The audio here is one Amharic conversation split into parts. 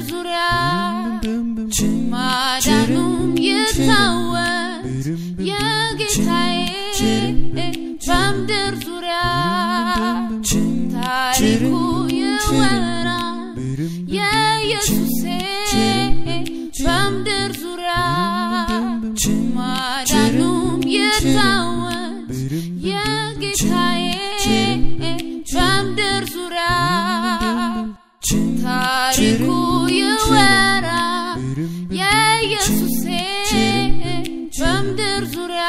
ዙሪያ ማዳኑም ይታወቅ የጌታዬ በምድር ዙሪያ ታሪኩ ይወራ የኢየሱሴ በምድር ዙሪያ ማዳኑም ይታወቅ የጌታዬ በምድር ዙሪያ ታሪኩ ይወራ የኢየሱሴ በምድር ዙሪያ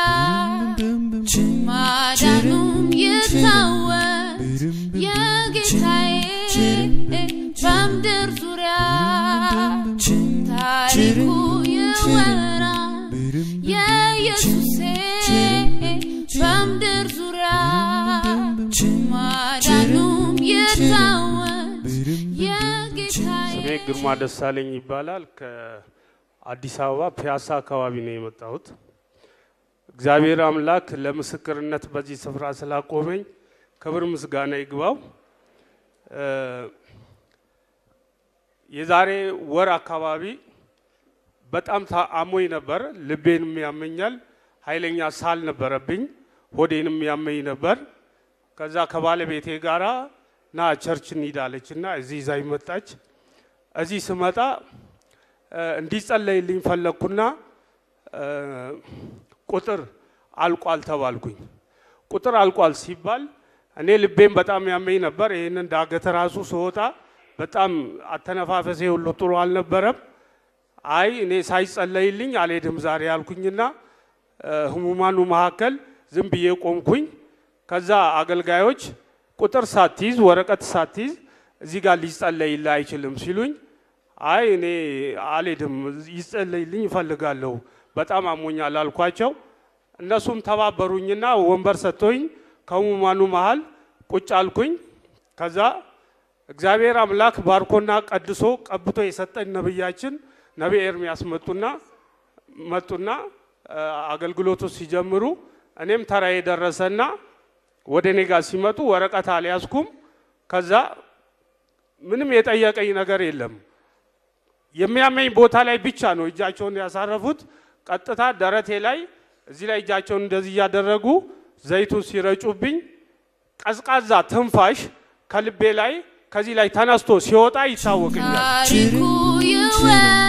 ማዳኑም ይታወቅ የጌታዬ በምድር ዙሪያ ታሪኩ ይወራ የኢየሱሴ በምድር ዙሪያ ማዳኑም ይታወቅ የጌታዬ ስሜ ግርማ ደሳለኝ ይባላል። ከአዲስ አበባ ፒያሳ አካባቢ ነው የመጣሁት። እግዚአብሔር አምላክ ለምስክርነት በዚህ ስፍራ ስላቆመኝ ክብር ምስጋና ይግባው። እ፣ የዛሬ ወር አካባቢ በጣም አሞኝ ነበር። ልቤንም ያመኛል። ኃይለኛ ሳል ነበረብኝ። ሆዴንም ያመኝ ነበር። ከዛ ከባለቤቴ ጋራ ና ቸርች እንሂዳለች እና እዚህ ይዛኝ መጣች። እዚህ ስመጣ እ፣ እንዲጸለይልኝ ፈለግኩና እ፣ ቁጥር አልቋል ተባልኩኝ። ቁጥር አልቋል ሲባል እኔ ልቤም በጣም ያመኝ ነበር። ይህንን ዳገት ራሱ ስወጣ በጣም አተነፋፈሴ ሁሉ ጥሩ አልነበረም። አይ እኔ ሳይጸለይልኝ አልሄድም ዛሬ ያልኩኝና እ፣ ህሙማኑ መካከል ዝም ብዬ ቆምኩኝ። ከዛ አገልጋዮች ቁጥር ሳትይዝ ወረቀት ሳትይዝ እዚህ ጋር ሊጸለይልህ አይችልም ሲሉኝ አይ እኔ አልሄድም ይጸለይልኝ እፈልጋለሁ በጣም አሞኛል አልኳቸው። እነሱም ተባበሩኝና ወንበር ሰጥቶኝ ከህሙማኑ መሃል ቁጭ አልኩኝ። ከዛ እግዚአብሔር አምላክ ባርኮና ቀድሶ ቀብቶ የሰጠኝ ነብያችን ነቢይ ኤርሚያስ መጡና መጡና እ፣ አገልግሎቱ ሲጀምሩ እኔም ተራዬ ደረሰና ወደ እኔ ጋር ሲመጡ ወረቀት አልያዝኩም። ከዛ ምንም የጠየቀኝ ነገር የለም። የሚያመኝ ቦታ ላይ ብቻ ነው እጃቸውን ያሳረፉት። ቀጥታ ደረቴ ላይ እዚህ ላይ እጃቸውን እንደዚህ እያደረጉ ዘይቱን ሲረጩብኝ ቀዝቃዛ ትንፋሽ ከልቤ ላይ ከዚህ ላይ ተነስቶ ሲወጣ ይታወቀኛል። ታሪኩ ይወራ